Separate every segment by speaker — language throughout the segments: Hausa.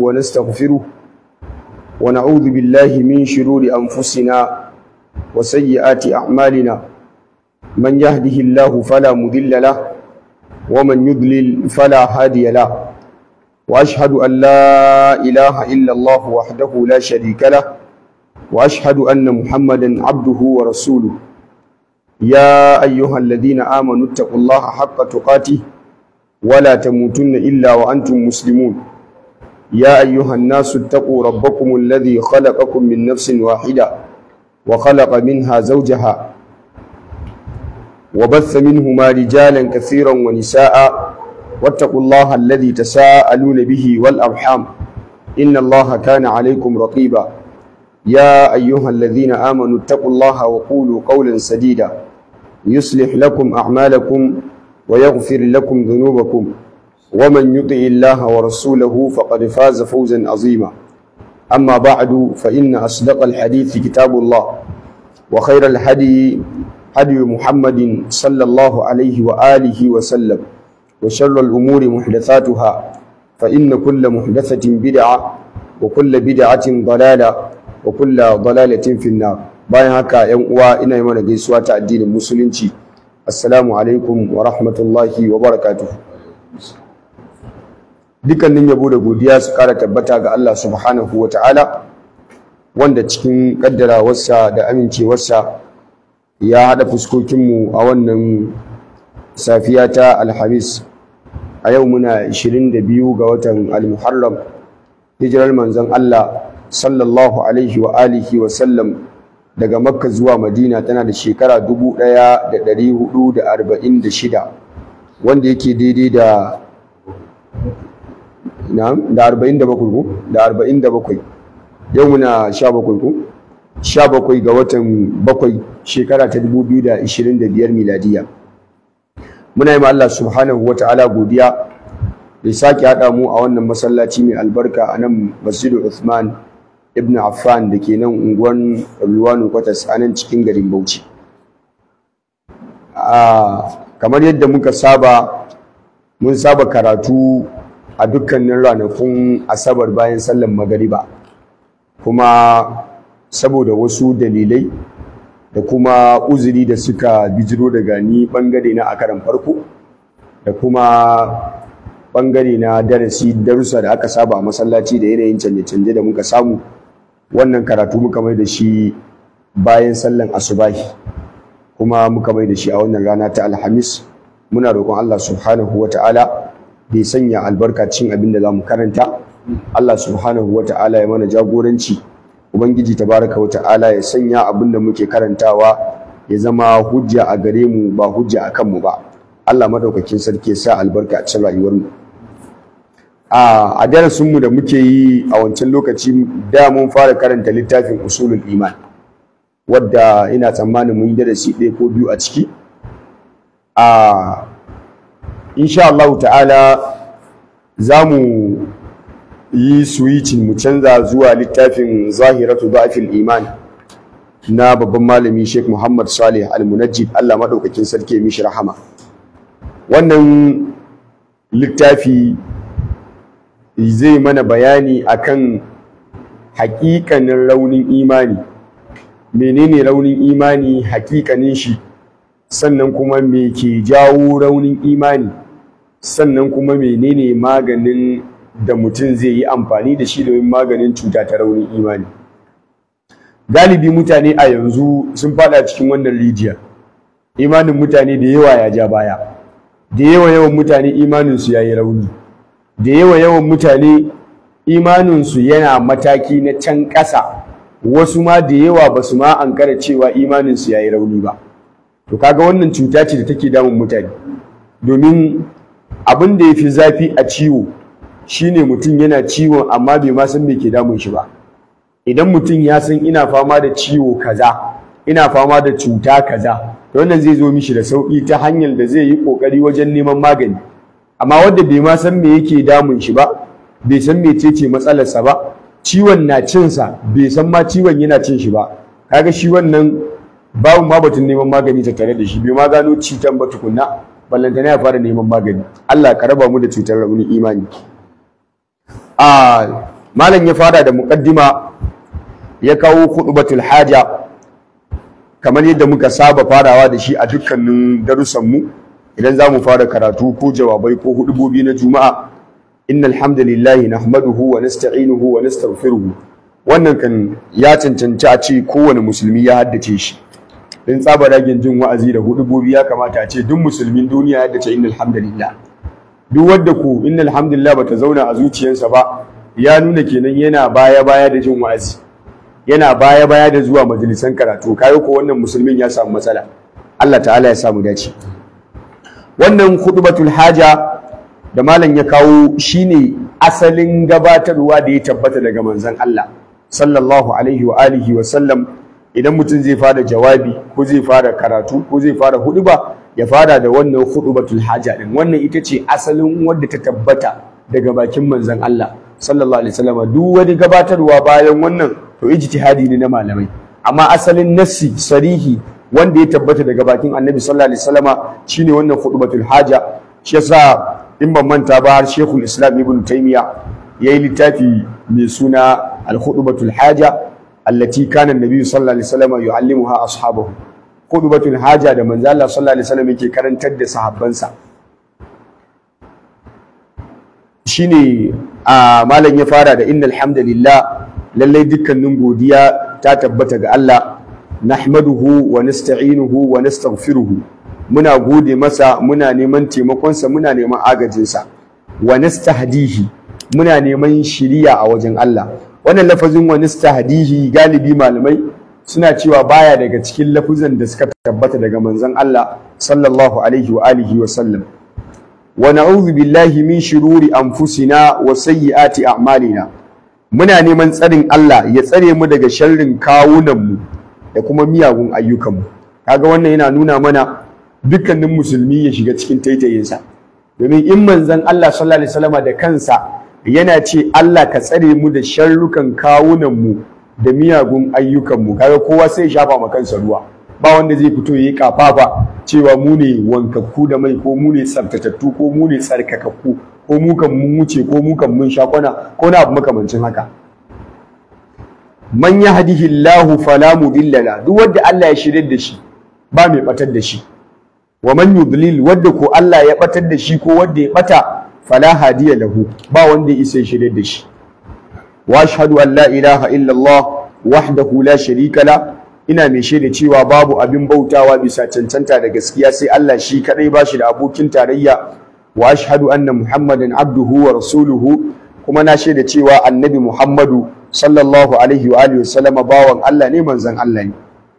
Speaker 1: ونستغفره ونعوذ بالله من شرور أنفسنا وسيئات أعمالنا من يهده الله فلا مضل له ومن يضلل فلا هادي له وأشهد أن لا إله إلا الله وحده لا شريك له وأشهد أن محمدا عبده ورسوله يا أيها الذين آمنوا اتقوا الله حق تقاته ولا تموتن إلا وأنتم مسلمون يا أيها الناس اتقوا ربكم الذي خلقكم من نفس واحدة وخلق منها زوجها وبث منهما رجالا كثيرا ونساء واتقوا الله الذي تساءلون به والأرحام إن الله كان عليكم رقيبا يا أيها الذين آمنوا اتقوا الله وقولوا قولا سديدا يصلح لكم أعمالكم ويغفر لكم ذنوبكم ومن يطع الله ورسوله فقد فاز فوزا عظيما أما بعد فإن أصدق الحديث كتاب الله وخير الهدي هدي محمد صلى الله عليه وآله وسلم وشر الأمور محدثاتها فإن كل محدثة بدعة وكل بدعة ضلالة وكل ضلالة في النار bayan haka yan uwa ina yi mana gaisuwa ta addinin musulunci assalamu alaikum wa rahmatullahi wa barakatuh dukkanin yabo da godiya su kara tabbata ga Allah subhanahu wa ta'ala wanda cikin kaddarawarsa da amincewarsa ya haɗa fuskokinmu a wannan safiya ta alhamis a yau muna 22 ga watan al-muharram hijirar manzon Allah sallallahu alaihi wa alihi wa sallam daga makka zuwa madina tana da shekara 1446 wanda yake daidai da na'am da 47 ko da 47 yau muna 17 ko 17 ga watan 7 shekara ta 2025 miladiya muna yi ma Allah subhanahu wa ta'ala godiya da sake haɗa mu a wannan masallaci mai albarka a nan masjidu Uthman ibn Affan da ke nan unguwan Ruwanu Kwatas a nan cikin garin Bauchi kamar yadda muka saba mun saba karatu a dukkanin ranakun asabar bayan sallan magariba kuma saboda wasu dalilai da kuma uzuri da suka bijiro daga ni bangare na a karan farko da kuma bangare na darasi darussa da aka saba a masallaci da yanayin canje-canje da muka samu wannan karatu muka mai da shi bayan sallan asubahi kuma muka mai da shi a wannan rana ta alhamis muna roƙon Allah subhanahu wa ta'ala da ya sanya albarka cikin abin da za mu karanta Allah subhanahu wa ta'ala ya mana jagoranci ubangiji tabaraka wa ta'ala ya sanya abin da muke karantawa ya zama hujja a gare mu ba hujja a kanmu ba Allah madaukakin sarki ya sa albarka a cikin rayuwar mu a darasin mu da muke yi a wancan lokaci da mun fara karanta littafin usulul iman wadda ina tsammanin mun yi darasi ɗaya ko biyu a ciki a insha Allah ta'ala za mu yi switching mu canza zuwa littafin zahiratu da'fil iman na babban malami Sheikh Muhammad Salih Al-Munajjid Allah madaukakin sarki ya mishi rahama wannan littafi zai mana bayani akan hakikanin raunin imani menene raunin imani hakikanin shi sannan kuma me ke jawo raunin imani sannan kuma menene maganin da mutum zai yi amfani da shi domin maganin cuta ta raunin imani galibi mutane a yanzu sun fada cikin wannan rijiya imanin mutane da yawa ya ja baya da yawa yawan mutane imaninsu ya yi rauni da yawa yawan mutane imaninsu yana mataki na can ƙasa wasu ma da yawa ba su ma ankara cewa imaninsu ya yi rauni ba to kaga wannan cuta ce da take damun mutane domin abin da ya fi zafi a ciwo shine mutum yana ciwon amma bai ma san me ke damun shi ba idan mutum ya san ina fama da ciwo kaza ina fama da cuta kaza to wannan zai zo mishi da sauki ta hanyar da zai yi kokari wajen neman magani amma wanda bai ma san me yake damun shi ba bai san mecece matsalarsa ba ciwon na cinsa bai san ma ciwon yana cin shi ba kaga shi wannan babu ma batun neman magani ta tare da shi bai ma gano cutan ba tukunna ballantana ya fara neman magani Allah ka raba mu da cutar raunin imani a malam ya fara da muqaddima ya kawo khutbatul haja kamar yadda muka saba farawa da shi a dukkanin darussanmu idan za mu fara karatu ko jawabai ko hudubobi na juma'a innal hamdalillahi nahmaduhu wa nasta'inuhu wa nastaghfiruhu wannan kan ya cancanci a ce kowane musulmi ya haddace shi in tsaba ragin jin wa'azi da hudubobi ya kamata a ce duk musulmin duniya ya haddace innal hamdalillah duk wanda ku innal hamdalillah bata zauna a zuciyarsa ba ya nuna kenan yana baya baya da jin wa'azi yana baya baya da zuwa majalisan karatu kayo ko wannan musulmin ya samu matsala Allah ta'ala ya samu dace wannan khutbatul haja da malam ya kawo shine asalin gabatarwa da ya tabbata daga manzon Allah sallallahu alaihi wa alihi wa sallam idan mutum zai fara jawabi ko zai fara karatu ko zai fara huduba ya fara da wannan khutbatul haja din wannan ita ce asalin wadda ta tabbata daga bakin manzon Allah sallallahu alaihi wasallam duk wani gabatarwa bayan wannan to ijtihadi ne na malamai amma asalin nassi sarihi wanda ya tabbata daga bakin annabi sallallahu alaihi wasallama shine wannan khutbatul haja shi yasa in ban manta ba har shekul islam ibn taymiya yayi littafi mai suna al khutbatul haja allati kana annabi sallallahu alaihi wasallama yuallimuha ashabahu khutbatul haja da manzo Allah sallallahu alaihi wasallam yake karantar da sahabbansa shine a malam ya fara da innal hamdalillah lallai dukkanin godiya ta tabbata ga Allah nahmaduhu wa nasta'inuhu wa nastaghfiruhu muna gode masa muna neman taimakonsa muna neman agajinsa wa nastahdihi muna neman shiriya a wajen Allah wannan lafazin wa nastahdihi galibi malamai suna cewa baya daga cikin lafuzan da suka tabbata daga manzon Allah sallallahu alaihi wa alihi wa sallam wa na'udhu billahi min shururi anfusina wa sayyiati a'malina muna neman tsarin Allah ya tsare mu daga sharrin kawunanmu da kuma miyagun ayyukanmu kaga wannan yana nuna mana dukkanin musulmi ya shiga cikin taitayinsa domin in manzon Allah sallallahu alaihi wasallam da kansa yana ce Allah ka tsare mu da sharrukan kawunanmu da miyagun ayyukanmu kaga kowa sai ya shafa ma kansa ruwa ba wanda zai fito yayi kafafa cewa mu ne wankakku da mai ko mu ne tsaftatattu ko mu ne tsarkakakku ko mu kan mun wuce ko mu kan mun sha kwana ko na abu makamancin haka man yahdihillahu fala mudilla la duk wanda Allah ya shirye da shi ba mai batar da shi wa man yudlil wanda ko Allah ya batar da shi ko wanda ya bata fala hadiya lahu ba wanda ya isa shirye da shi wa ashhadu an la ilaha illa Allah wahdahu la sharika la ina mai shaida cewa babu abin bautawa bisa cancanta da gaskiya sai Allah shi kadai bashi da abokin tarayya wa ashhadu anna muhammadan abduhu wa rasuluhu kuma na shaida cewa annabi muhammadu sallallahu alaihi wa alihi wasallama bawan Allah ne manzon Allah ne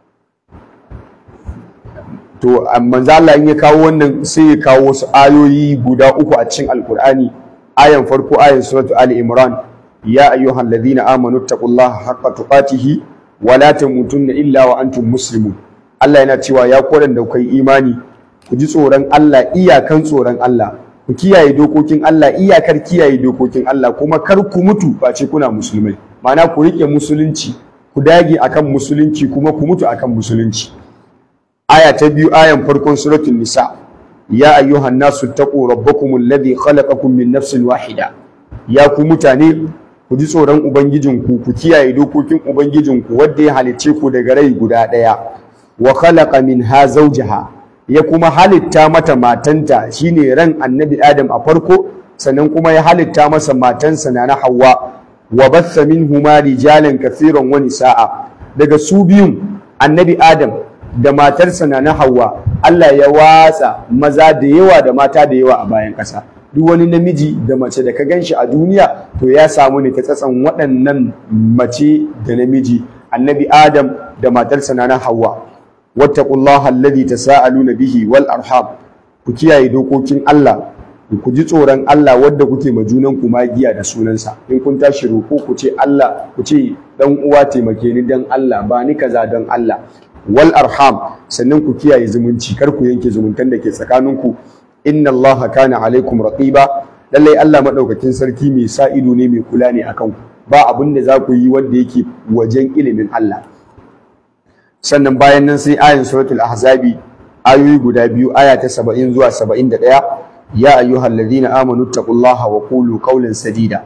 Speaker 1: to manzon Allah in ya kawo wannan sai ya kawo wasu ayoyi guda uku a cikin alkur'ani ayan farko ayan suratu ali imran ya ayyuhal ladina amanu taqullaha haqqa tuqatihi wa la tamutunna illa wa antum muslimun Allah yana cewa ya koran da kai imani ku ji tsoron Allah iyakan tsoron Allah ku kiyaye dokokin Allah iyakar kiyaye dokokin Allah kuma kar ku mutu face kuna musulmai ma'ana ku rike musulunci ku dage akan musulunci kuma ku mutu akan musulunci aya ta biyu ayan farkon suratul nisa ya ayyuhan nasu taqu rabbakum alladhi khalaqakum min nafsin wahida ya ku mutane ku ji tsoron ubangijinku ku kiyaye dokokin ubangijinku wanda ya halicce ku daga rai guda ɗaya wa khalaqa minha zawjaha ya kuma halitta mata matanta shine ran annabi adam a farko sannan kuma ya halitta masa matansa na Hawwa wa batha minhuma rijalan kathiran wa nisaa daga su biyun annabi adam da matarsa na Hawwa Allah ya watsa maza da yawa da mata da yawa a bayan ƙasa duk wani namiji da mace da ka ganshi a duniya to ya samu ne ta tsatsan waɗannan mace da namiji annabi adam da matarsa na Hawwa wattaqullaha alladhi tasaaluna bihi wal arham ku kiyaye dokokin Allah ku ji tsoron Allah wadda kuke ma junan ku magiya da sunansa in kun tashi roko ku ce Allah ku ce dan uwa taimake ni dan Allah ba ni kaza dan Allah wal arham sannan ku kiyaye zumunci kar ku yanke zumuntan da ke tsakaninku inna Allah kana alaikum raqiba lallai Allah madaukakin sarki mai sa ido ne mai kula ne akan ku ba abin da za ku yi wanda yake wajen ilimin Allah sannan bayan nan sai ayin suratul ahzabi ayoyi guda biyu aya ta 70 zuwa 71 ya ayyuhal ladina amanu taqullaha wa qulu qawlan sadida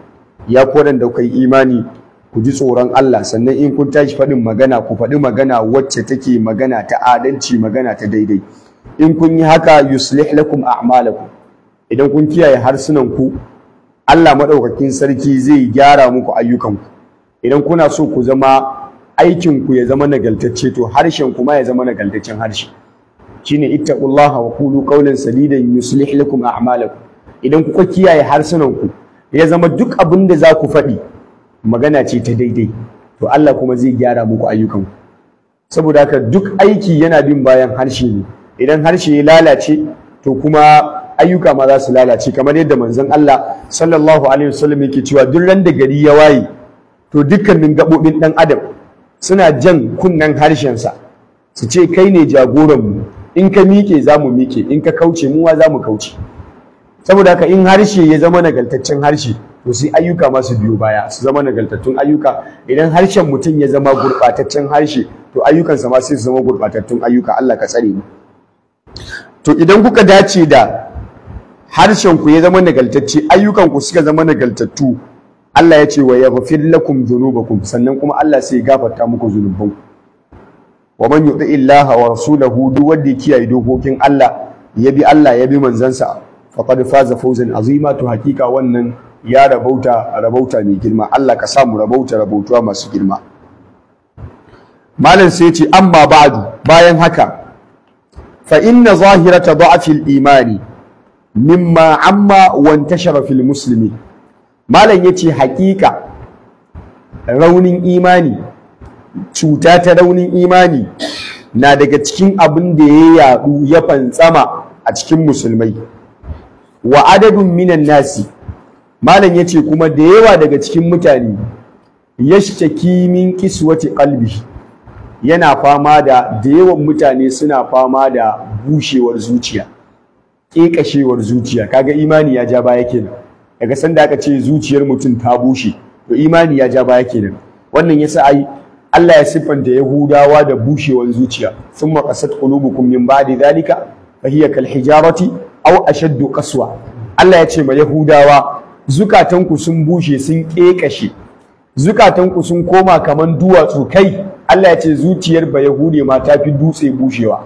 Speaker 1: ya ku da kuka yi imani ku ji tsoron Allah sannan in kun tashi faɗin magana ku faɗi magana wacce take magana ta adalci magana ta daidai in kun yi haka yuslih lakum a'malakum idan kun kiyaye harsunan ku Allah madaukakin sarki zai gyara muku ayyukanku idan kuna so ku zama aikin ku ya zama nagaltacce to harshen ku ma ya zama nagaltaccen harshe shine ittaqullaha wa qulu qawlan sadidan yuslih lakum a'malakum idan kuka kiyaye harsunan ku ya zama duk abin da za ku faɗi magana ce ta daidai to Allah kuma zai gyara muku ayyukanku saboda haka duk aiki yana bin bayan harshe ne idan harshe ya lalace to kuma ayyuka ma za su lalace kamar yadda manzon Allah sallallahu alaihi wasallam yake cewa duk ran da gari ya waye to dukkanin gabobin dan adam suna jan kunnen harshensa su ce kai ne jagoranmu in ka miƙe za mu miƙe in ka kauce muwa za mu kauce saboda haka in harshe ya zama nagaltaccen harshe to sai ayyuka masu biyo baya su zama nagaltattun ayyuka idan harshen mutum ya zama gurɓataccen harshe to ayyukansa ma sai su zama gurɓatattun ayyuka Allah ka tsare mu to idan kuka dace da harshen ku ya zama nagaltacce ayyukan ku suka zama nagaltattu Allah ya ce wa yaghfir lakum dhunubakum sannan kuma Allah sai ya gafarta muku zunubanku wa man yuti illaha wa rasulahu duk wanda ya kiyaye dokokin Allah ya bi Allah ya bi manzansa faqad faza fawzan azima to hakika wannan ya rabauta rabauta mai girma Allah ka samu rabauta rabautuwa masu girma malam sai ce amma ba'du bayan haka fa inna zahirata da'fil imani mimma amma wa intashara fil muslimi malam yace hakika raunin imani cuta ta raunin imani na daga cikin abin da ya yadu ya fantsama a cikin musulmai wa adadun minan nasi malam yace kuma da yawa daga cikin mutane yashtaki min kiswati qalbi yana fama da da yawan mutane suna fama da bushewar zuciya ƙeƙashewar zuciya kaga imani ya ja baya kenan daga sanda aka ce zuciyar mutum ta bushe to imani ya ja baya kenan wannan yasa ai Allah ya siffanta Yahudawa da bushewar zuciya thumma qasat qulubukum min ba'di dhalika fa hiya kal hijarati aw ashaddu qaswa Allah ya ce ma Yahudawa zukatanku sun bushe sun ƙeƙashe zukatanku sun koma kaman duwatsu kai Allah ya ce zuciyar ba Yahude ma ta fi dutse bushewa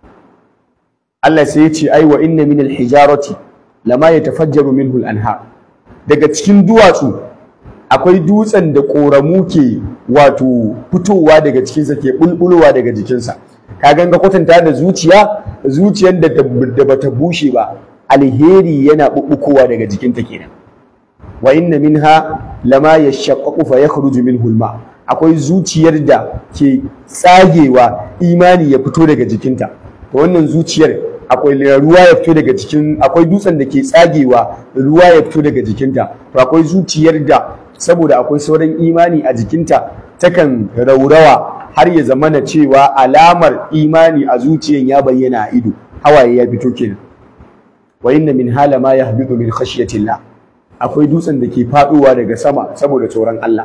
Speaker 1: Allah sai ya ce ai wa inna min al-hijarati lama yatafajjaru minhu al-anhar daga cikin duwatsu akwai dutsen da ƙoramu ke wato fitowa daga cikinsa ke bulbulowa daga jikinsa ka ganga kwatanta da zuciya zuciyar da da bata bushe ba alheri yana bubbukowa daga jikinta kenan wa inna minha lama yashaqqaqu fa yakhruju minhu al-ma akwai zuciyar da ke tsagewa imani ya fito daga jikinta to wannan zuciyar akwai ruwa ya fito daga jikin akwai dutsen da ke tsagewa ruwa ya fito daga jikinta to akwai zuciyar da saboda akwai sauran imani a jikinta takan raurawa har ya zamana cewa alamar imani a zuciyan ya bayyana a ido hawaye ya fito kenan wa inna min hala ma yahbitu min khashyatillah akwai dutsen da ke faduwa daga sama saboda tsoron Allah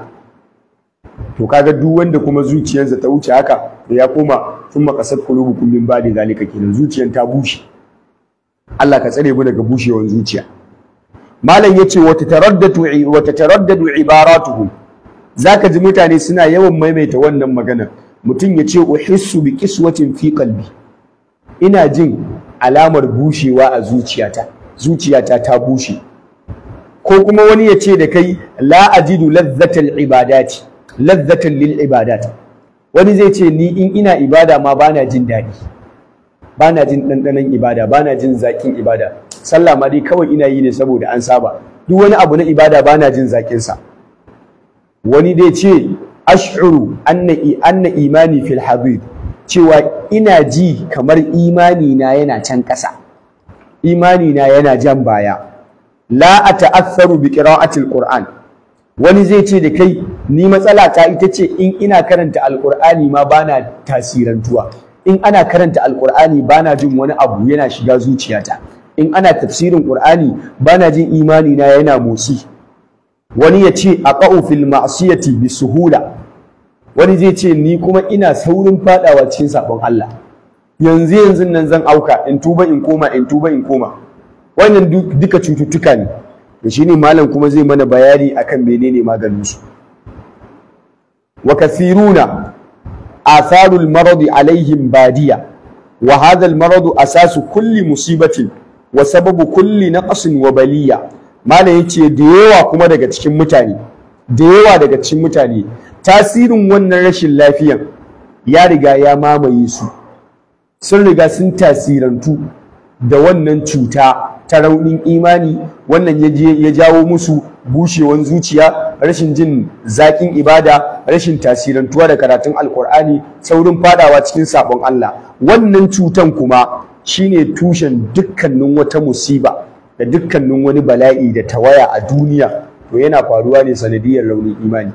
Speaker 1: to kaga duk wanda kuma zuciyarsa ta wuce haka da ya koma thumma qasat qulubukum min ba'di zalika kenan zuciyar ta bushe Allah ka tsare mu daga bushewar zuciya malam yace wa tataraddadu wa tataraddadu ibaratuhum zaka ji mutane suna yawan maimaita wannan magana mutum ya ce uhissu bi qiswatin fi qalbi ina jin alamar bushewa a zuciyata zuciyata ta bushe ko kuma wani ya ce da kai la ajidu ladzatal ibadati ladzatan lil ibadat wani zai ce ni in ina ibada ma bana jin daɗi bana jin ɗanɗanon ibada bana jin zaƙin ibada sallah ma dai kawai ina yi ne saboda an saba duk wani abu na ibada bana jin zaƙin sa wani dai ce ash'uru anna anna imani fil habib cewa ina ji kamar imani na yana can ƙasa imani na yana jan baya la ata'assaru bi qira'atil qur'an wani zai ce da kai ni matsala ta ita ce in ina karanta alqur'ani ma bana tasirantuwa in ana karanta alqur'ani bana jin wani abu yana shiga zuciyata in ana tafsirin qur'ani bana jin imani na yana motsi wani ya ce aqa'u fil ma'siyati bi suhula wani zai ce ni kuma ina saurin fadawa cikin sabon Allah yanzu yanzu nan zan auka in tuba in koma in tuba in koma wannan duka cututtuka ne to shine malam kuma zai mana bayani akan menene maganin su wa kathiruna atharul marad alaihim badiya wa hadha al marad asasu kulli musibatin wa sababu kulli naqsin wa baliya malam yace da yawa kuma daga cikin mutane da yawa daga cikin mutane tasirin wannan rashin lafiyan ya riga ya mamaye su sun riga sun tasirantu da wannan cuta ta raunin imani wannan ya jawo musu bushewan zuciya rashin jin zaƙin ibada rashin tasirantuwa da karatun alkur'ani saurin fadawa cikin sabon Allah wannan cutan kuma shine tushen dukkanin wata musiba da dukkanin wani bala'i da tawaya a duniya to yana faruwa ne sanadiyar raunin imani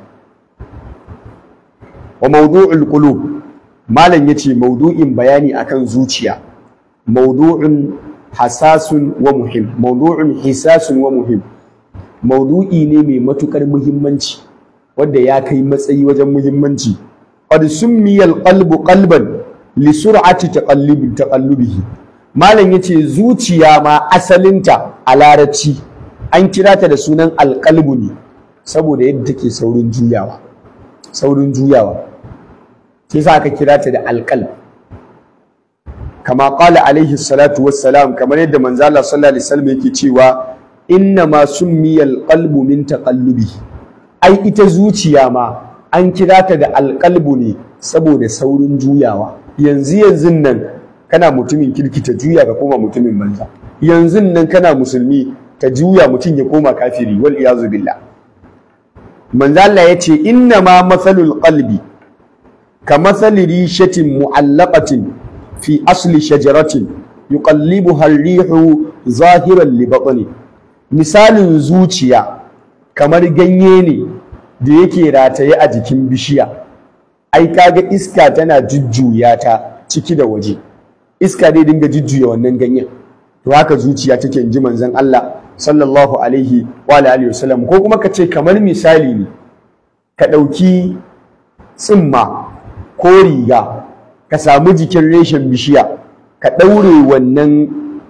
Speaker 1: wa mawdu'ul qulub malam yace mawdu'in bayani akan zuciya mawdu'un hasasun wa muhim mawdu'un hisasun wa muhim mawdu'i ne mai matukar muhimmanci wanda ya kai matsayi wajen muhimmanci qad summiya al-qalbu qalban li sur'ati taqallubi taqallubihi malam yace zuciya ma asalinta a larabci an kira ta da sunan alqalbu ne saboda yadda take saurin juyawa saurin juyawa sai sa aka kira ta da alqalb kama qala alaihi salatu wassalam kamar yadda manzo Allah sallallahu alaihi wasallam yake cewa inna ma summiya alqalbu min taqallubihi ai ita zuciya ma an kira ta da alqalbu ne saboda saurin juyawa yanzu yanzu nan kana mutumin kirki ta juya ka koma mutumin banza yanzu nan kana musulmi ta juya mutum ya koma kafiri wal iyazu billah manzo Allah yace inna ma mathalul qalbi ka mathali rishatin mu'allaqatin fi asli shajaratin yuqallibuha ar-rihu zahiran li batni misalin zuciya kamar ganye ne da yake rataye a jikin bishiya ai kaga iska tana jujjuya ta ciki da waje iska dai dinga jujjuya wannan ganyen to haka zuciya take ji manzon Allah sallallahu alaihi wa alihi wasallam ko kuma ka ce kamar misali ne ka ɗauki tsimma ko riga ka samu jikin reshen bishiya ka ɗaure wannan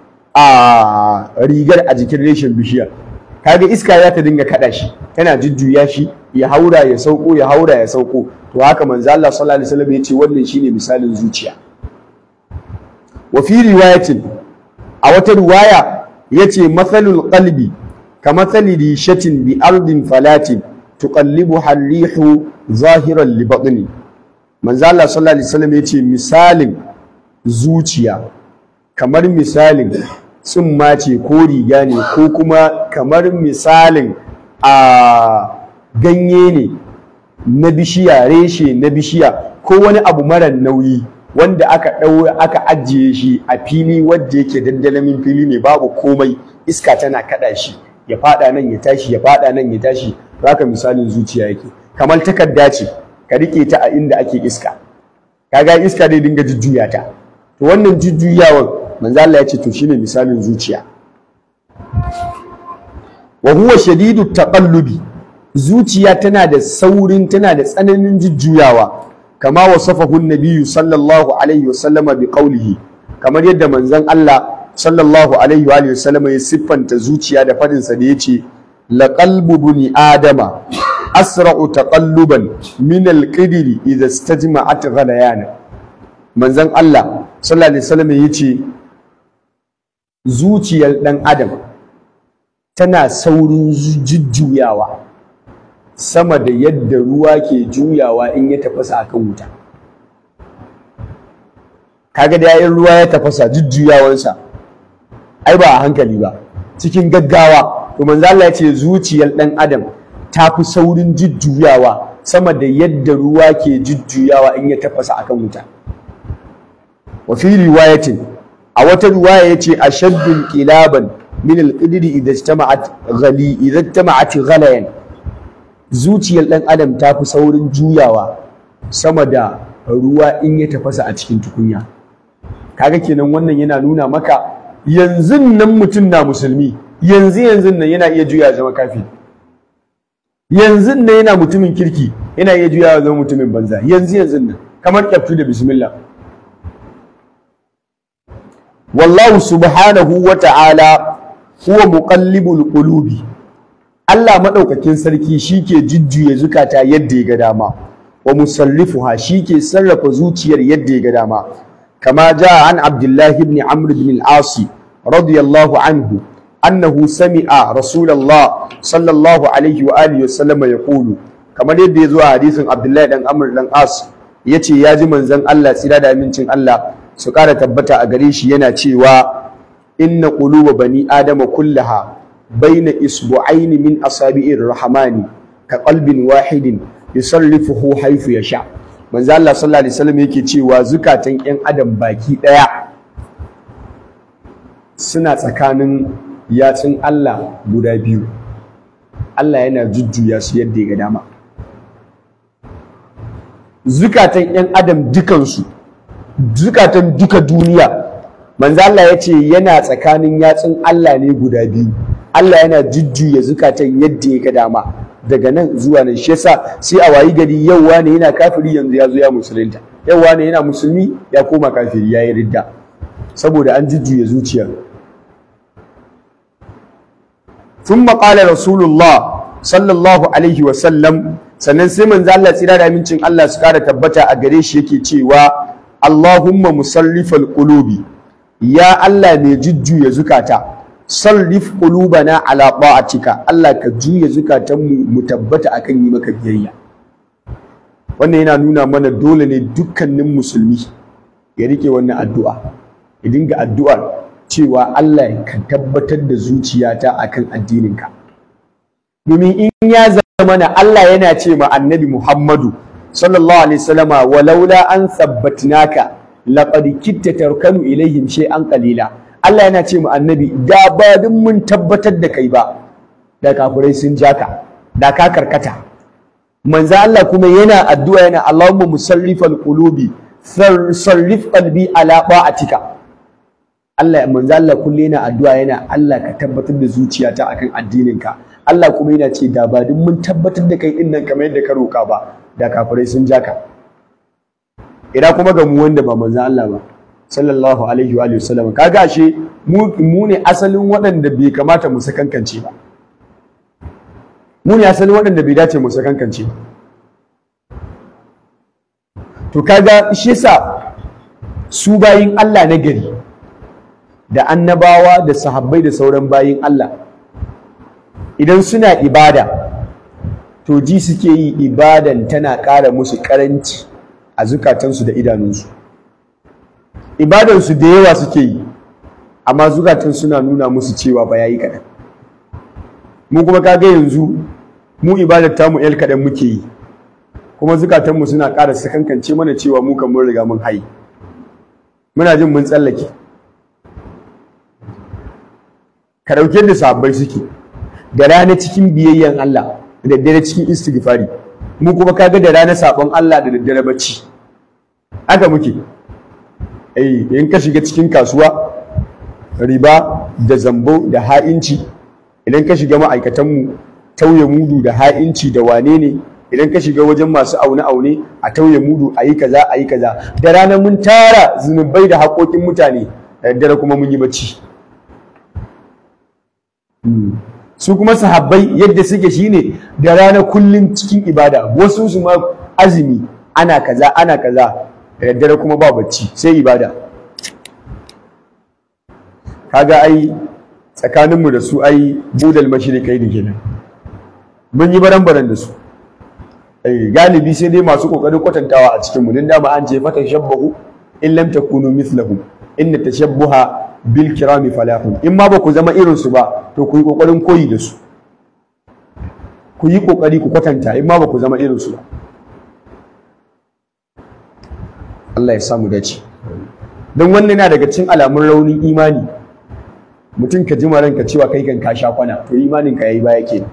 Speaker 1: a rigar a jikin reshen bishiyar kaga iska za ta dinga kaɗa shi tana jujjuya shi ya haura ya sauko ya haura ya sauko to haka manzo Allah sallallahu alaihi wasallam ya ce wannan shine misalin zuciya wa fi riwayatin a wata riwaya yace mathalul qalbi ka mathali rishatin bi ardin falatin tuqallibu harrihu zahiran li batni manzo Allah sallallahu alaihi wasallam yace misalin zuciya kamar misalin tsumma ce ko riga ne ko kuma kamar misalin a ganye ne na bishiya reshe na bishiya ko wani abu mara nauyi wanda aka ɗaure aka ajiye shi a fili wadda yake dandalamin fili ne babu komai iska tana kaɗa shi ya faɗa nan ya tashi ya faɗa nan ya tashi haka misalin zuciya yake kamar takarda ce ka rike ta a inda ake iska kaga iska dai dinga jujjuya ta to wannan jujjuyawan manzo Allah ya ce to shine misalin zuciya wa huwa shadidu taqallubi zuciya tana da saurin tana da tsananin jujjuyawa kama wasafahu an-nabiyyu sallallahu alaihi wasallam bi qawlihi kamar yadda manzon Allah sallallahu alaihi wa alihi wasallam ya siffanta zuciya da fadin sa da yace la qalbu buni adama asra'u taqalluban min al-qidri idha istajma'at ghalayana manzon Allah sallallahu alaihi wasallam yace zuciyar dan adam tana saurin jujjuyawa sama da yadda ruwa ke juyawa in ya tafasa akan wuta kaga da yayin ruwa ya tafasa jujjuyawansa ai ba a hankali ba cikin gaggawa to manzo Allah ya ce zuciyar dan adam ta fi saurin jujjuyawa sama da yadda ruwa ke jujjuyawa in ya tafasa akan wuta wa fi riwayatin a wata riwaya yace ashaddul qilaban min al-qidri idza ijtama'at ghali idza ijtama'at ghalayan zuciyar dan adam ta fi saurin juyawa sama da ruwa in ya tafasa a cikin tukunya kaga kenan wannan yana nuna maka yanzu nan mutum na musulmi yanzu yanzu nan yana iya juya zama kafin yanzu nan yana mutumin kirki yana iya juya zama mutumin banza yanzu yanzu nan kamar kyaftu da bismillah wallahu subhanahu wa ta'ala huwa muqallibul qulubi Allah maɗaukakin sarki shi ke jujjuya zukata yadda ya ga dama wa musarrifuha shi ke sarrafa zuciyar yadda ya ga dama kama ja an abdullahi ibn amr ibn al-as radiyallahu anhu annahu sami'a rasulullah sallallahu alaihi wa alihi wasallam yaqulu kamar yadda ya zo a hadisin abdullahi dan amr dan as yace ya ji manzon Allah tsira da amincin Allah su ƙara tabbata a gare shi yana cewa inna quluba bani adama kullaha baina isbu'aini min asabi'ir rahmani ka qalbin wahidin yusarrifuhu haythu yasha manzo Allah sallallahu alaihi wasallam yake cewa zukatan ƴan adam baki daya suna tsakanin yatsun Allah guda biyu Allah yana jujjuya su yadda ya ga dama zukatan ƴan adam dukansu zukatan duka duniya manzo Allah ya ce yana tsakanin yatsun Allah ne guda biyu Allah yana jujjuya zukatan yadda ya ga dama daga nan zuwa nan shi yasa sai a wayi gari yau wane yana kafiri yanzu ya zo ya musulunta yau wane yana musulmi ya koma kafiri ya yi ridda saboda an jujjuya zuciya ثم قال رسول الله صلى الله عليه وسلم sannan sai manzo Allah tsira da amincin Allah su kara tabbata a gare shi yake cewa Allahumma musarrifal qulubi ya Allah mai jujjuya zukata sarrif qulubana ala ta'atika Allah ka juya zukatanmu mu tabbata akan yi maka biyayya wannan yana nuna mana dole ne dukkanin musulmi ya rike wannan addu'a ya dinga addu'ar cewa Allah ka tabbatar da zuciyata akan addininka domin in ya zama na Allah yana ce ma annabi Muhammadu sallallahu alaihi wasallama walaula an sabbatnaka laqad kitta tarkanu ilaihim shay'an qalila Allah yana ce mu annabi da ba duk mun tabbatar da kai ba da kafirai sun jaka da ka karkata manzo Allah kuma yana addu'a yana Allahumma musarrifal qulubi sarrif qalbi ala ta'atika Allah manzo Allah kullu yana addu'a yana Allah ka tabbatar da zuciyata akan addininka Allah kuma yana ce da ba duk mun tabbatar da kai dinnan kamar yadda ka roka ba da kafirai sun jaka ina kuma ga mu wanda ba manzo Allah ba sallallahu alaihi wa sallam kaga ashe mu ne asalin waɗanda bai kamata mu sakankance ba mu ne asalin waɗanda bai dace mu sakankance ba to kaga shi yasa su bayin Allah na gari da annabawa da sahabbai da sauran bayin Allah idan suna ibada to ji suke yi ibadan tana ƙara musu ƙaranci a zukatansu da idanunsu ibadansu da yawa suke yi amma zukatan suna nuna musu cewa ba yayi kaɗan mu kuma kaga yanzu mu ibadar tamu yar kaɗan muke yi kuma zukatanmu suna ƙara sakankance mana cewa mu kan mun riga mun hayi muna jin mun tsallake ka ɗauke da sabbai suke da rana cikin biyayyen Allah da daddare cikin istighfari mu kuma kaga da rana sabon Allah da daddare bacci haka muke eh in ka shiga cikin kasuwa riba da zambo da ha'inci idan ka shiga ma'aikatanmu tauye mudu da ha'inci da wane ne idan ka shiga wajen masu aune-aune a tauye mudu a yi kaza a yi kaza da rana mun tara zunubai da haƙoƙin mutane da daddare kuma mun yi bacci su kuma sahabbai yadda suke shine da rana kullum cikin ibada wasu su ma azumi ana kaza ana kaza da daddare kuma ba bacci sai ibada kaga ai tsakaninmu da su ai budal mashirikai da kenan mun yi baran-baran da su ai galibi sai dai masu kokarin kwatantawa a cikin mu din dama an ce fata shabbahu in lam takunu mithlahum inna tashabbuha bil kirami falahun in ma ba ku zama irin su ba to ku yi kokarin koyi da su ku yi kokari ku kwatanta in ma ba ku zama irin su ba Allah ya samu dace don wannan yana daga cikin alamun raunin imani mutum ka ji ranka cewa kai kan ka sha kwana to imanin ka yayi baya kenan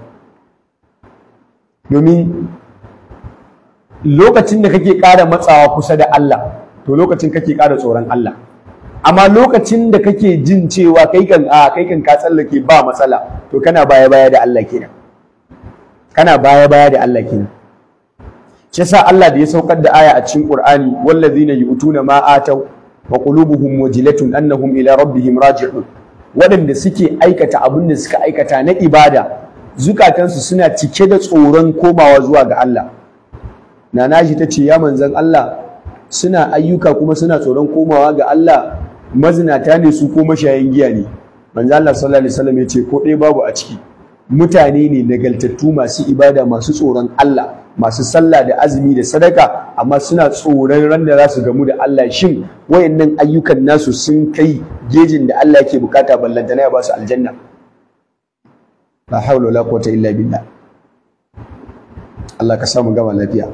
Speaker 1: domin lokacin da kake ƙara matsawa kusa da Allah to lokacin kake ƙara tsoron Allah amma lokacin da kake jin cewa kai kan a kai kan ka tsallake ba matsala to kana baya baya da Allah kenan kana baya baya da Allah kenan shi yasa Allah da ya saukar da aya a cikin Qur'ani wallazina yu'tuna ma ataw wa qulubuhum wajilatun annahum ila rabbihim raji'un waɗanda suke aikata abin da suka aikata na ibada zukatansu suna cike da tsoron komawa zuwa ga Allah nana shi ta ce ya manzan Allah suna ayyuka kuma suna tsoron komawa ga Allah mazinata ne su ko mashayin giya ne manzo Allah sallallahu alaihi wasallam ya ce ko ɗaya babu a ciki mutane ne nagaltattu masu ibada masu tsoron Allah masu sallah da azumi da sadaka amma suna tsoron ran da za su gamu da Allah shin wayannan ayyukan nasu sun kai gejin da Allah yake bukata ballantana ya ba su aljanna la hawla wala quwwata illa billah Allah ka samu gama lafiya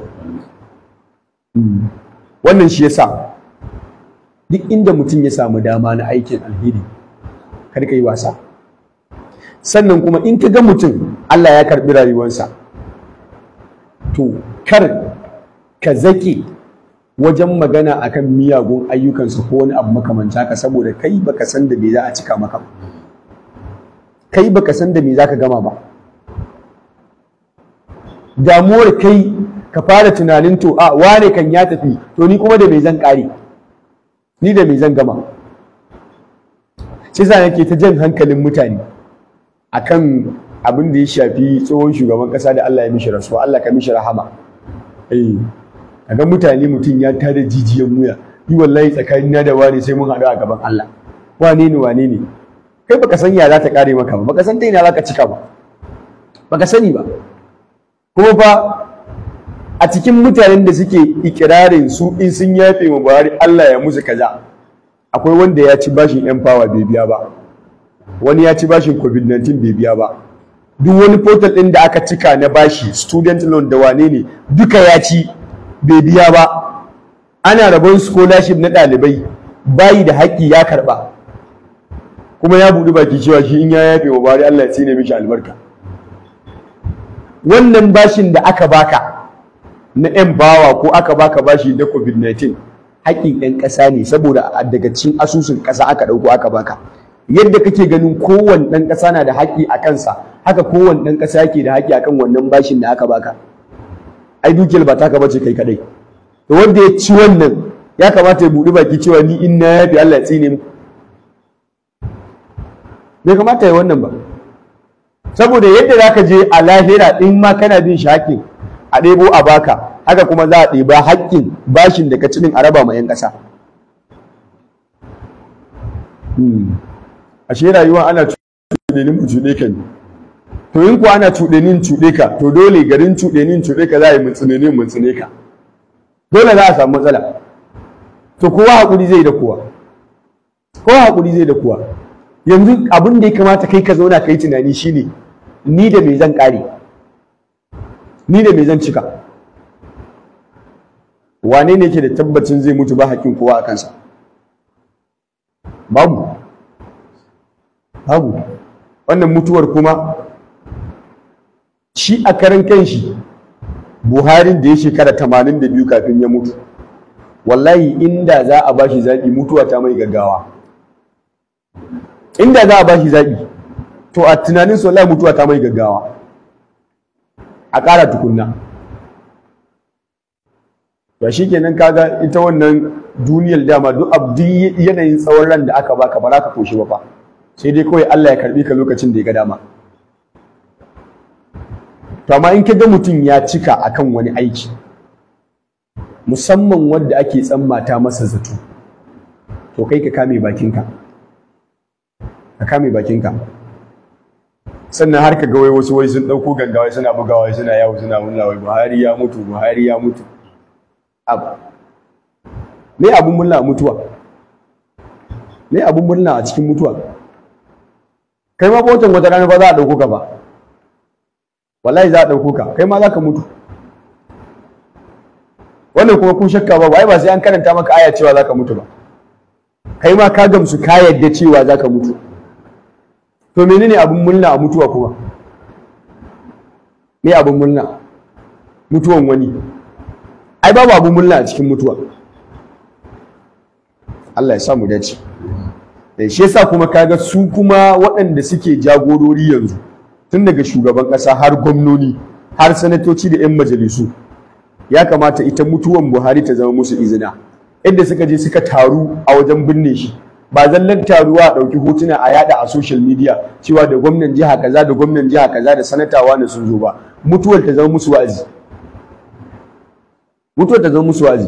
Speaker 1: wannan shi yasa duk inda mutum ya samu dama na aikin alheri kar ka yi wasa sannan kuma in ka ga mutum Allah ya karbi rayuwarsa to kar ka zake wajen magana akan miyagun ayyukansa ko wani abu makamanta ka saboda kai baka san da me za a cika maka ba kai baka san da me za ka gama ba damuwar kai ka fara tunanin to a wane kan ya tafi to ni kuma da me zan kare ni da me zan gama sai sa yake ta jan hankalin mutane akan abin da ya shafi tsohon shugaban kasa da Allah ya mishi rasuwa Allah ka mishi rahama eh kaga mutane mutum ya tada jijiyan wuya ni wallahi tsakanin na da wani sai mun haɗu a gaban Allah wane ne wane ne kai baka san ya za ta kare maka ba baka san ta ina za ka cika ba baka sani ba kuma fa a cikin mutanen da suke ikirarin su in sun yafe wa Buhari Allah ya musu kaza akwai wanda ya ci bashin yan fawa bai biya ba wani ya ci bashin covid-19 bai biya ba duk wani portal ɗin da aka cika na bashi student loan da wane ne duka ya ci bai biya ba ana rabon scholarship na ɗalibai bayi da haƙƙi ya karɓa kuma ya buɗi baki cewa shi in ya yafe wa Buhari Allah ya tsine mishi albarka wannan bashin da aka baka na 'yan bawa ko aka baka bashi na covid-19 haƙƙin 'yan ƙasa ne saboda daga cikin asusun ƙasa aka ɗauko aka baka yadda kake ganin kowane ɗan ƙasa na da haƙƙi a kansa haka kowane ɗan ƙasa yake da haƙƙi akan wannan bashin da aka baka ai dukiyar ba taka bace kai kadai to wanda ya ci wannan ya kamata ya buɗi baki cewa ni in na yafi Allah ya tsine mu bai kamata ya wannan ba saboda yadda zaka je a lahira in ma kana bin shi haƙƙin a ɗebo a baka haka kuma za a ɗeba haƙƙin bashin da ka ci a raba ma 'yan ƙasa ashe rayuwa ana cuɗenin mu cuɗe ka ne to in kuwa ana cuɗenin cuɗe ka to dole garin cuɗenin cuɗe ka za a yi mutsunenin mutsune ka dole za a samu matsala to kowa haƙuri zai da kowa kowa haƙuri zai da kowa yanzu abin da ya kamata kai ka zauna ka yi tunani shine ni da me zan ƙare ni da me zan cika wane ne ke da tabbacin zai mutu ba haƙƙin kowa a kansa babu babu wannan mutuwar kuma shi a karan kanshi buharin da ya shekara tamanin da biyu kafin ya mutu wallahi inda za a bashi zaɓi mutuwa ta mai gaggawa inda za a bashi zaɓi to a tunanin su wallahi mutuwa ta mai gaggawa a ƙara tukunna to shi kenan kaga ita wannan duniyar dama duk abu yanayin tsawon ran da aka baka ba za ka toshe ba fa sai dai kawai Allah ya karbi ka lokacin da ya ga dama to amma in ka ga mutum ya cika akan wani aiki musamman wanda ake tsammata masa zato to kai ka kame bakinka ka kame bakinka sannan har ka ga wai wasu wai sun ɗauko gangawai suna bugawa suna yawo suna murna wai Buhari ya mutu Buhari ya mutu abu me abun murna a mutuwa me abun murna a cikin mutuwa kai ma botan wata rana ba za a ɗauko ka ba wallahi za a ɗauko ka kai ma za ka mutu wannan kuma kun shakka ba wai ba sai an karanta maka aya cewa za ka mutu ba kai ma ka gamsu ka yadda cewa za ka mutu to menene abun murna a mutuwa kuma me abun murna mutuwan wani ai babu abun murna a cikin mutuwa Allah ya sa mu dace da shi yasa kuma kaga su kuma waɗanda suke jagorori yanzu tun daga shugaban ƙasa har gwamnoni har sanatoci da 'yan majalisu ya kamata ita mutuwan buhari ta zama musu izina yadda suka je suka taru a wajen binne shi ba zallan taruwa a ɗauki hotuna a yada a social media cewa da gwamnan jiha kaza da gwamnan jiha kaza da sanatawa ne sun zo ba mutuwar ta zama musu wa'azi mutuwar ta zama musu wa'azi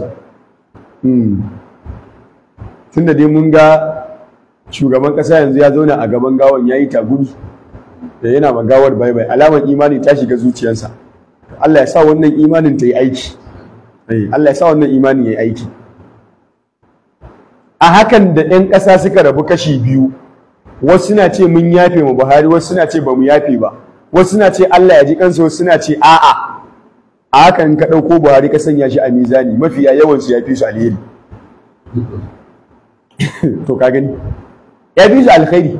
Speaker 1: tunda dai mun ga shugaban ƙasa yanzu ya zauna a gaban gawan ya yi tagumi da yana ma gawar bai bai alamar imani ta shiga zuciyarsa Allah ya sa wannan imanin ta yi aiki Allah ya sa wannan imanin ya yi aiki a hakan da 'yan ƙasa suka rabu kashi biyu wasu suna ce mun yafe mu Buhari wasu suna ce ba mu yafe ba wasu suna ce Allah ya ji kansu wasu suna ce a'a a hakan ka ɗauko Buhari ka sanya shi a mizani mafiya yawan su ya fi su alheri to ka gani ya fi su alkhairi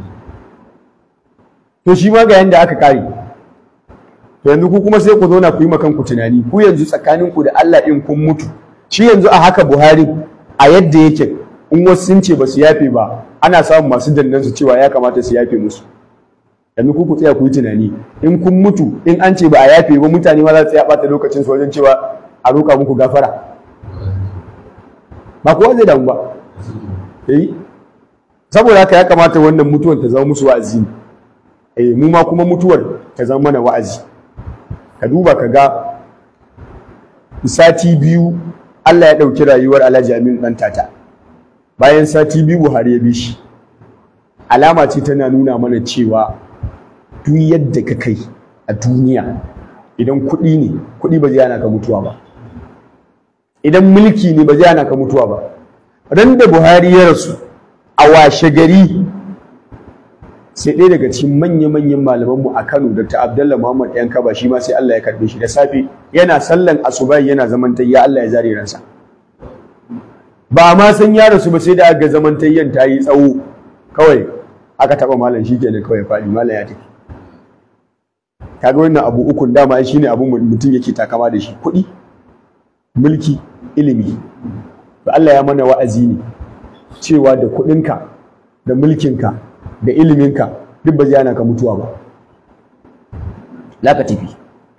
Speaker 1: to shi ma ga yanda aka kare to yanzu ku kuma sai ku zauna ku yi kanku tunani ku yanzu tsakaninku da Allah in kun mutu shi yanzu a haka Buhari a yadda yake in wasu sun ce ba su yafe ba ana samun masu dandan su cewa ya kamata su yafe musu yanzu ku ku tsaya ku yi tunani in kun mutu in an ce ba a yafe ba mutane ma za su tsaya ɓata lokacin su wajen cewa a roƙa muku gafara ba kowa zai damu ba eh saboda haka ya kamata wannan mutuwar ta zama musu wa'azi eh mu ma kuma mutuwar ta zama mana wa'azi ka duba ka ga sati biyu Allah ya ɗauki rayuwar Alhaji Aminu ɗan tata bayan sati biyu Buhari ya bi shi alama ce tana nuna mana cewa duk yadda ka kai a duniya idan kuɗi ne kuɗi ba zai hana ka mutuwa ba idan mulki ne ba zai hana ka mutuwa ba ran da Buhari ya rasu a washe gari sai ɗaya daga cikin manya-manyan malamanmu a Kano Dr. Abdullah Muhammad ɗan kaba shi ma sai Allah ya karɓe shi da safe yana sallan asuba yana zaman tayya Allah ya zare ransa ba ma san ya rasu ba sai da aka zaman tayyan ta yi tsawo kawai aka taɓa malam shi kenan kawai faɗi malam ya tafi kaga wannan abu ukun dama shine abun mutum yake takama da shi kuɗi mulki ilimi to Allah ya mana wa'azi ne cewa da kuɗinka da mulkinka da iliminka duk ba zai hana ka mutuwa ba la ka tafi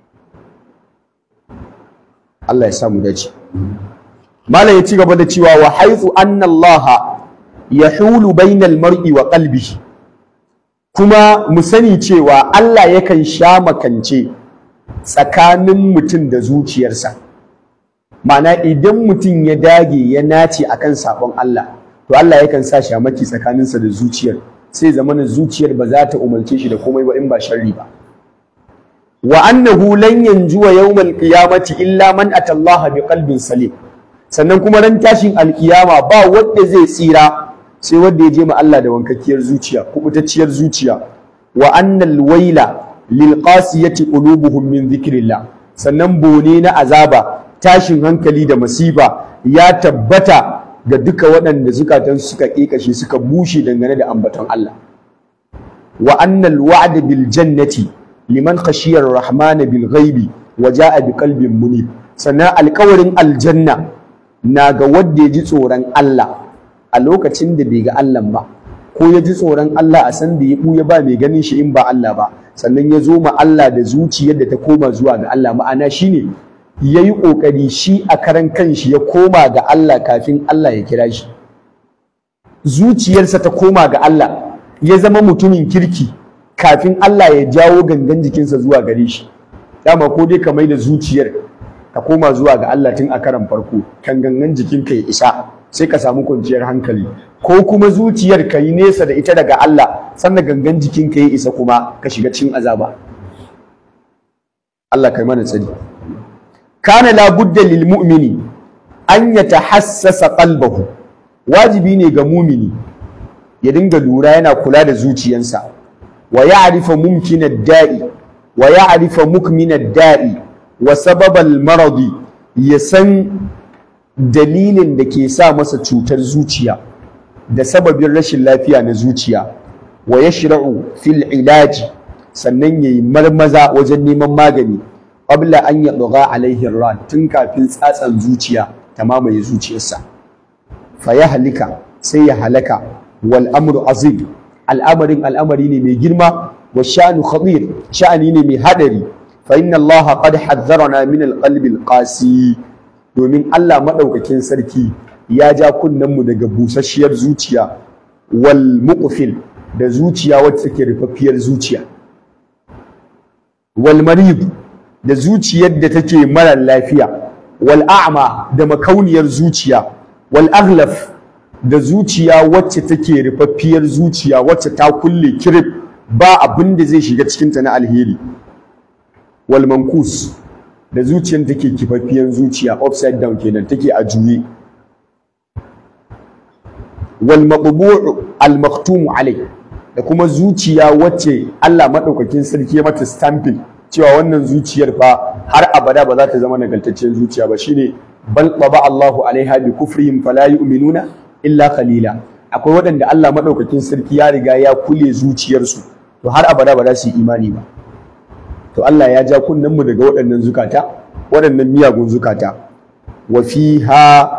Speaker 1: Allah ya samu dace malam ya ci gaba da cewa wa haythu anna Allah yahulu bainal mar'i wa qalbihi kuma mu sani cewa Allah yakan sha makance tsakanin mutum da zuciyarsa ma'ana idan mutum ya dage ya nace akan sabon Allah to Allah yakan sa shamaki tsakaninsa da zuciyar sai zamanin zuciyar ba za ta umarce shi da komai ba in ba sharri ba wa annahu lan yanjuwa yawmal qiyamati illa man atallaha biqalbin salim sannan kuma ran tashin alkiyama ba wanda zai tsira sai wanda ya je ma Allah da wankakkiyar zuciya kubutacciyar zuciya wa annal waila lil qasiyati qulubuhum min dhikrillah sannan bone na azaba tashin hankali da masifa ya tabbata ga duka waɗanda zukatan suka ƙeƙashe suka bushe dangane da ambaton Allah wa annal wa'da bil jannati liman khashiyar rahman bil ghaibi wa ja'a bi qalbin munib sannan alƙawarin aljanna na ga wanda ya ji tsoron Allah a lokacin da bai ga Allah ba ko ya ji tsoron Allah a san da ya buya ba mai ganin shi in ba Allah ba sannan ya zo ma Allah da zuciyar da ta koma zuwa ga Allah ma'ana shine ya yi ƙoƙari shi a karan kanshi ya koma ga Allah kafin Allah ya kira shi zuciyarsa ta koma ga Allah ya zama mutumin kirki kafin Allah ya jawo gangan jikinsa zuwa gare shi dama ko dai ka mai da zuciyar ka koma zuwa ga Allah tun a karan farko kan gangan jikinka ya isa sai ka samu kwanciyar hankali ko kuma zuciyar ka yi nesa da ita daga Allah sannan gangan jikinka ya isa kuma ka shiga cikin azaba Allah kai mana tsari kana la budda lil mu'mini an yatahassasa qalbahu wajibi ne ga mumini ya dinga lura yana kula da zuciyansa wa ya'rifa mumkina da'i wa ya'rifa mukmina da'i wa sababal maradi ya san dalilin da ke sa masa cutar zuciya da sababin rashin lafiya na zuciya wa yashra'u fil ilaji sannan yayi marmaza wajen neman magani qabla an yadgha alaihi ran tun kafin tsatsan zuciya ta mamaye zuciyarsa fa ya halika sai ya halaka wal amru azim al'amarin al'amari ne mai girma wa sha'nu khatir sha'ani ne mai hadari fa inna Allah qad hazzarana min al-qalbi al-qasi domin Allah madaukakin sarki ya ja kunnenmu daga busasshiyar zuciya wal muqfil da zuciya wacce take rufaffiyar zuciya wal marid da zuciyar da take mara lafiya wal a'ma da makauniyar zuciya wal aghlaf da zuciya wacce take rufaffiyar zuciya wacce ta kulle kirif ba abin da zai shiga cikinta na alheri wal mankus da zuciyar take kifaffiyar zuciya upside down kenan take a juye wal maqbu'u al maktum alai da kuma zuciya wacce Allah madaukakin sarki ya mata stamping cewa wannan zuciyar fa har abada ba za ta zama nagartacciyar zuciya ba shine bal taba Allahu alaiha bi kufrihim fala yu'minuna illa qalila akwai waɗanda Allah madaukakin sarki ya riga ya kule zuciyarsu to har abada ba za su yi imani ba to Allah ya ja kunnen mu daga waɗannan zukata waɗannan miyagun zukata wa fiha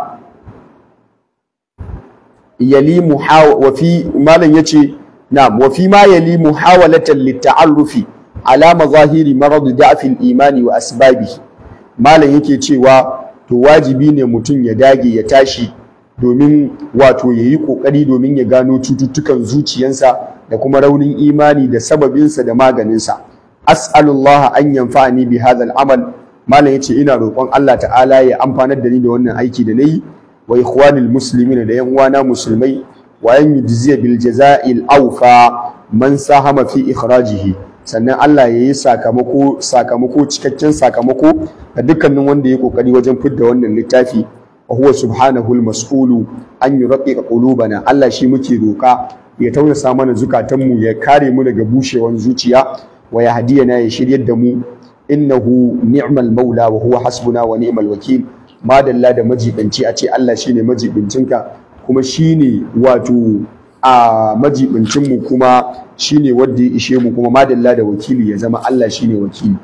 Speaker 1: yali muhawa wa fi malam yace na'am wa fi ma yali muhawalatan litta'arrufi ala mazahiri marad da'fi al-imani wa asbabihi malam yake cewa to wajibi ne mutum ya dage ya tashi domin wato yayi kokari domin ya gano cututtukan zuciyansa da kuma raunin imani da sababinsa da maganinsa as'alullah an yanfa'ani bi hadha al-amal malam yace ina roƙon Allah ta'ala ya amfanar da ni da wannan aiki da nayi wa ikhwanil muslimin da yan uwana musulmai wa yan yujziya bil jaza'il awfa man sahama fi ikhrajihi sannan Allah ya yi sakamako sakamako cikakken sakamako ga dukkanin wanda ya kokari wajen fidda wannan littafi wa huwa subhanahu al-mas'ulu an yurqiqa qulubana Allah shi muke roka ya tausasa mana zukatanmu ya kare mu daga bushewan zuciya wa ya hadiyana ya shiryar da mu innahu ni'mal maula wa huwa hasbuna wa ni'mal wakil madalla da majibanci a ce Allah shine majibincinka kuma shine wato a majibincin mu kuma shine wanda ya ishe mu kuma madalla da wakili ya zama Allah shine wakili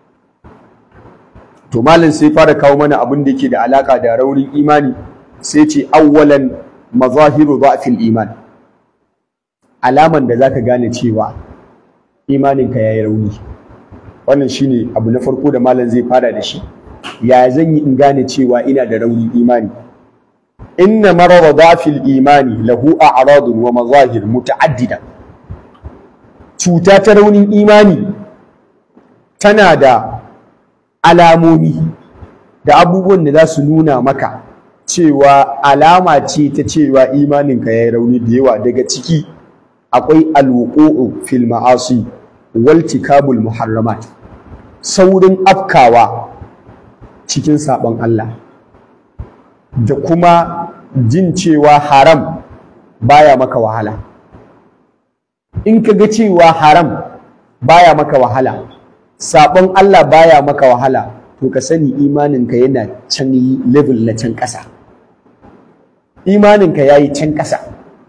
Speaker 1: to malam sai fara kawo mana abin da yake da alaka da raunin imani sai ce awwalan mazahiru dha'fil iman alaman da zaka gane cewa imaninka yayi rauni wannan shine abu na farko da malam zai fara da shi ya zan yi in gane cewa ina da raunin imani inna marara dha'fil imani lahu a'radun wa mazahir muta'addida cuta ta raunin imani tana da alamomi da abubuwan da za su nuna maka cewa alama ce ta cewa imaninka ya yi rauni da yawa daga ciki akwai alwuqu'u fil ma'asi wal tikabul muharramat saurin afkawa cikin sabon Allah da kuma jin cewa haram baya maka wahala in ka ga cewa haram baya maka wahala sabon Allah baya maka wahala to ka sani imaninka yana can level na can ƙasa imaninka ya yi can ƙasa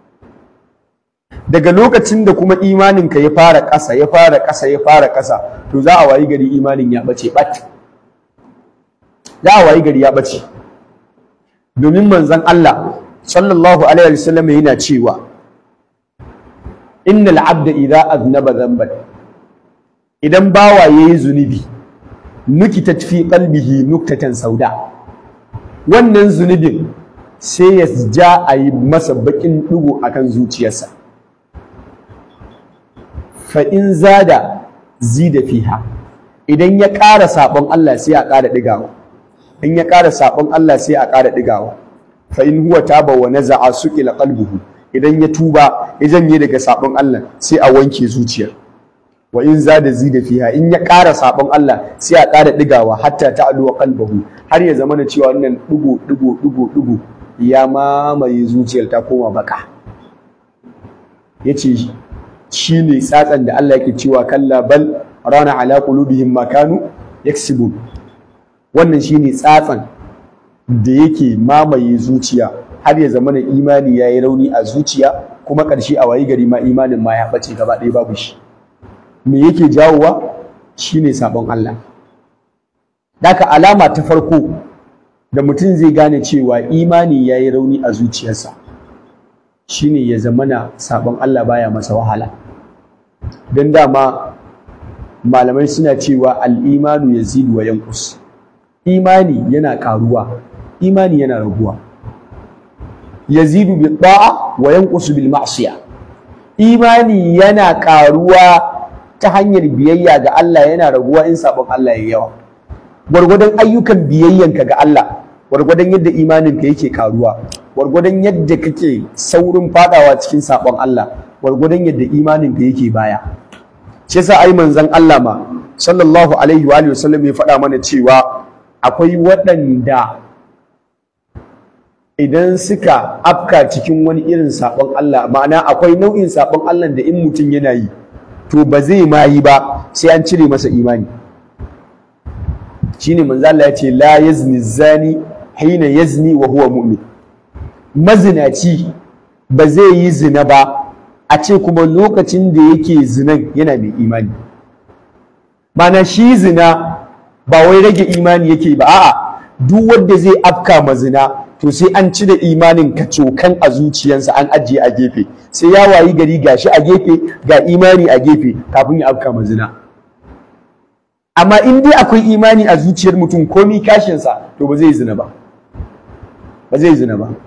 Speaker 1: daga lokacin da kuma imaninka ya fara ƙasa ya fara ƙasa ya fara ƙasa to za a wayi gari imanin ya ɓace ɓat za a wayi gari ya ɓace domin manzon Allah sallallahu alaihi wasallam yana cewa innal abda idza aznaba dhanban idan bawa yayi zunubi nukitat fi qalbihi nuktatan sauda wannan zunubin sai ya ja a yi masa bakin ɗigo akan zuciyarsa fa in zada zida fiha idan ya ƙara saɓon Allah sai a ƙara ɗigawa in ya ƙara saɓon Allah sai a ƙara ɗigawa fa in huwa taba wa naza'a suqila qalbuhu idan ya tuba ya janye daga saɓon Allah sai a wanke zuciyar wa in zada zida fiha in ya ƙara saɓon Allah sai a ƙara ɗigawa hatta ta'aluwa qalbuhu har ya zama na cewa wannan ɗigo ɗigo ɗigo ɗigo ya mamaye zuciyar ta koma baka yace shi ne tsatsan da Allah yake cewa kalla bal rana ala qulubihim ma kanu yaksibun wannan shine tsatsan da yake mamaye zuciya har ya zama imani yayi rauni a zuciya kuma ƙarshe a wayi gari ma imanin ma ya bace gaba ɗaya babu shi me yake jawowa shine sabon Allah daka alama ta farko da mutum zai gane cewa imani yayi rauni a zuciyarsa shine ya zamana sabon Allah baya masa wahala don dama malamai suna cewa al'imanu ya zidu wa yankus imani yana ƙaruwa imani yana raguwa yazidu bil ta'a wa yanqusu bil ma'siyah imani yana karuwa ta hanyar biyayya ga Allah yana raguwa in sabon Allah ya yawa gwargwadon ayyukan biyayyanka ga Allah gwargwadon yadda imaninka yake karuwa gwargwadon yadda kake saurin fadawa cikin sabon Allah gwargwadon yadda imaninka yake baya shi yasa ai manzon Allah ma sallallahu alaihi wa alihi wasallam ya faɗa mana cewa akwai waɗanda idan suka afka cikin wani irin sabon Allah ma'ana akwai nau'in sabon Allah da in mutum yana yi to ba zai ma yi ba sai an cire masa imani shine manzo Allah ya ce la yazni zani hina yazni wa huwa mu'min mazinaci ba zai yi zina ba a ce kuma lokacin da yake zinan yana mai imani mana shi zina ba wai rage imani yake ba a'a duk wanda zai afka ma zina to sai an cire imanin kacokan a zuciyarsa an ajiye a gefe sai ya wayi gari gashi a gefe ga imani a gefe kafin ya afka ma zina amma in dai akwai imani a zuciyar mutum komi kashinsa to ba zai zina ba ba zai zina ba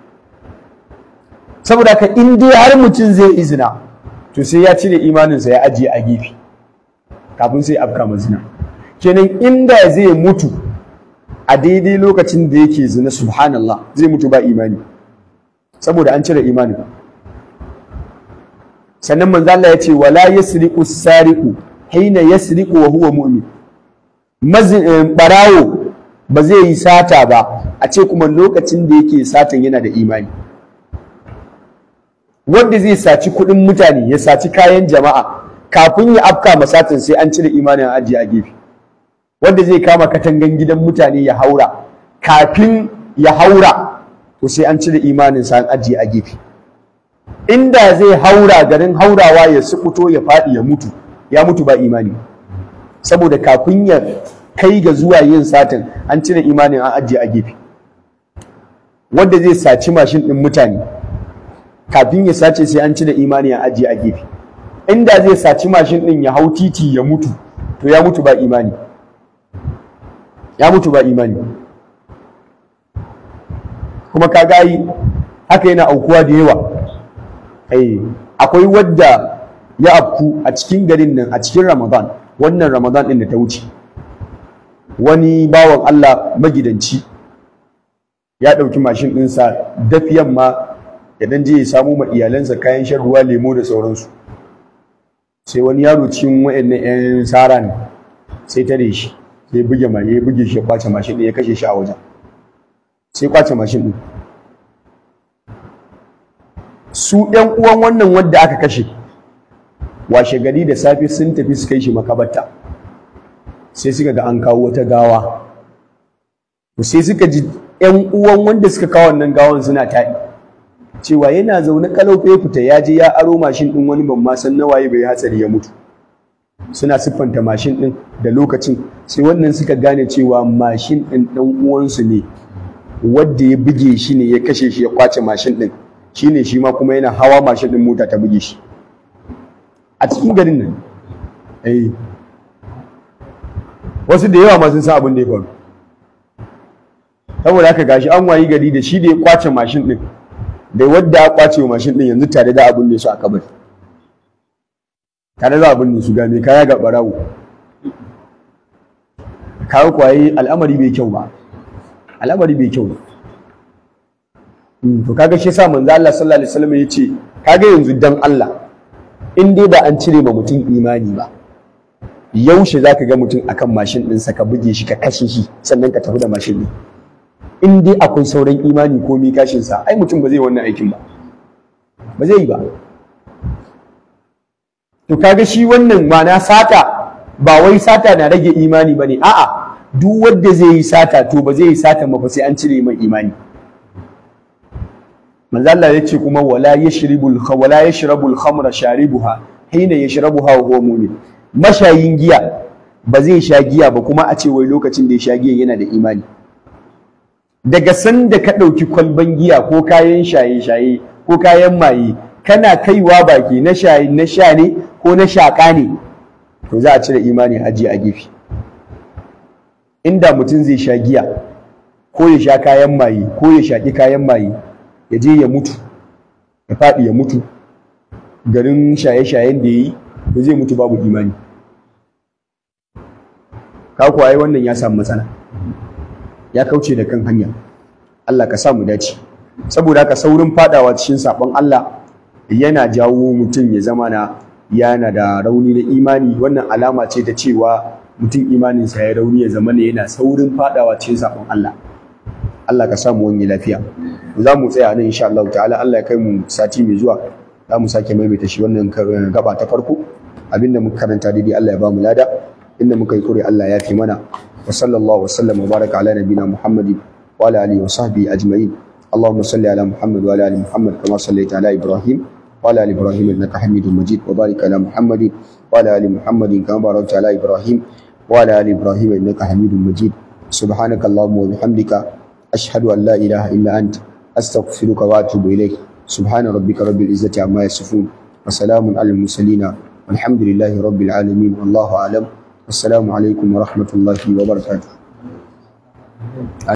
Speaker 1: saboda ka in dai har mutum zai yi zina to sai ya cire imaninsa ya ajiye a gefe kafin sai afka ma zina kenan inda zai mutu a daidai lokacin da yake zina subhanallah zai mutu ba imani saboda an cire imani sannan manzo Allah ya ce wala yasriqu sariqu hina yasriqu wa huwa mu'min mazin barawo ba zai yi sata ba a ce kuma lokacin da yake satan yana da imani wanda zai saci kuɗin mutane ya saci kayan jama'a kafin ya afka masatin sai an cire imanin ajiye a gefe wanda zai kama katangan gidan mutane ya haura kafin ya haura to sai an cire imanin sa an ajiye a gefe inda zai haura garin haurawa ya sukuto ya faɗi ya mutu ya mutu ba imani saboda kafin ya kai ga zuwa yin satin an cire imanin an ajiye a gefe wanda zai saci mashin ɗin mutane kafin ya sace sai an cire imani an ajiye a gefe inda zai saci mashin ɗin ya hau titi ya mutu to ya mutu ba imani ya mutu ba imani kuma ka gayi haka yana aukuwa da yawa akwai wadda ya afku a cikin garin nan a cikin ramadan wannan ramadan ɗin da ta wuce wani bawan allah magidanci ya ɗauki mashin ɗinsa dafiyan ma ya dan je ya samu ma iyalansa kayan shan ruwa lemo da sauransu sai wani yaro cikin wa'annan 'yan sara ne sai tare shi sai buge ma ya buge shi ya kwace mashin ɗin ya kashe shi a wajen sai kwace mashin ɗin su ɗan uwan wannan wanda aka kashe washe gari da safe sun tafi su kai shi makabarta sai suka ga an kawo wata gawa sai suka ji ƴan uwan wanda suka kawo wannan gawan suna taɗi cewa yana zaune kalau ya fita ya je ya aro mashin ɗin wani ban ma san nawaye bai hatsari ya mutu suna siffanta mashin ɗin da lokacin sai wannan suka gane cewa mashin ɗin ɗan uwansu ne wadda ya buge shi ne ya kashe shi ya kwace mashin ɗin shi ne shi ma kuma yana hawa mashin ɗin mota ta buge shi a cikin garin nan eh wasu da yawa ma sun san abin da ya faru saboda haka gashi an wayi gari da shi da ya kwace mashin ɗin da wadda ya kwace mashin ɗin yanzu tare da abin da su a kabari tare da abin da su gane kaya ga barawo kawo kwaye al'amari bai kyau ba al'amari bai kyau ba to kaga shi yasa manzo Allah sallallahu alaihi wasallam yace kaga yanzu dan Allah in dai ba an cire ma mutum imani ba yaushe zaka ga mutum akan mashin ɗinsa ka buge shi ka kashe shi sannan ka tafi da mashin ɗin in dai akwai sauran imani ko mi kashin sa ai mutum ba zai wannan aikin ba ba zai yi ba to kaga shi wannan ma'ana sata ba wai sata na rage imani bane a'a duk wanda zai yi sata to ba zai yi sata ba sai an cire mai imani manzo Allah yace kuma wala yashribul wala yashrabul khamra sharibuha hina yashrabuha wa huwa mu'min mashayin giya ba zai sha giya ba kuma a ce wai lokacin da ya sha giya yana da imani daga sanda ka ɗauki kwalban giya ko kayan shaye-shaye ko kayan maye kana kaiwa baki na shaye na sha ne ko na shaƙa ne to za a cire imani aji a gefe inda mutum zai sha giya ko ya sha kayan maye ko ya shaƙi kayan maye ya je ya mutu ya faɗi ya mutu garin shaye-shayen da ya yi ba zai mutu babu imani ka kuwa wannan ya samu matsala ya kauce da kan hanya Allah ka sa mu dace saboda haka saurin fadawa cikin sabon Allah yana jawo mutum ya zama na yana da rauni na imani wannan alama ce ta cewa mutum imaninsa ya rauni ya zama ne yana saurin fadawa cikin sabon Allah Allah ka sa mu wani lafiya za mu tsaya nan insha Allah ta'ala Allah ya kai mu sati mai zuwa za mu sake maimaita shi wannan gaba ta farko abinda muka karanta daidai Allah ya ba mu lada inda muka yi kure Allah ya fi mana wa sallallahu wa sallam wa baraka ala nabina Muhammadin wa ala alihi wa sahbihi ajma'in اللهم صل على محمد وعلى ال محمد كما صليت على ابراهيم وعلى ال ابراهيم انك حميد مجيد وبارك على محمد وعلى ال محمد كما باركت على ابراهيم وعلى ال ابراهيم انك حميد مجيد سبحانك اللهم وبحمدك اشهد ان لا اله الا انت استغفرك واتوب اليك سبحان ربك رب العزه عما يصفون وسلام على المرسلين والحمد لله رب العالمين والله اعلم والسلام عليكم ورحمه الله وبركاته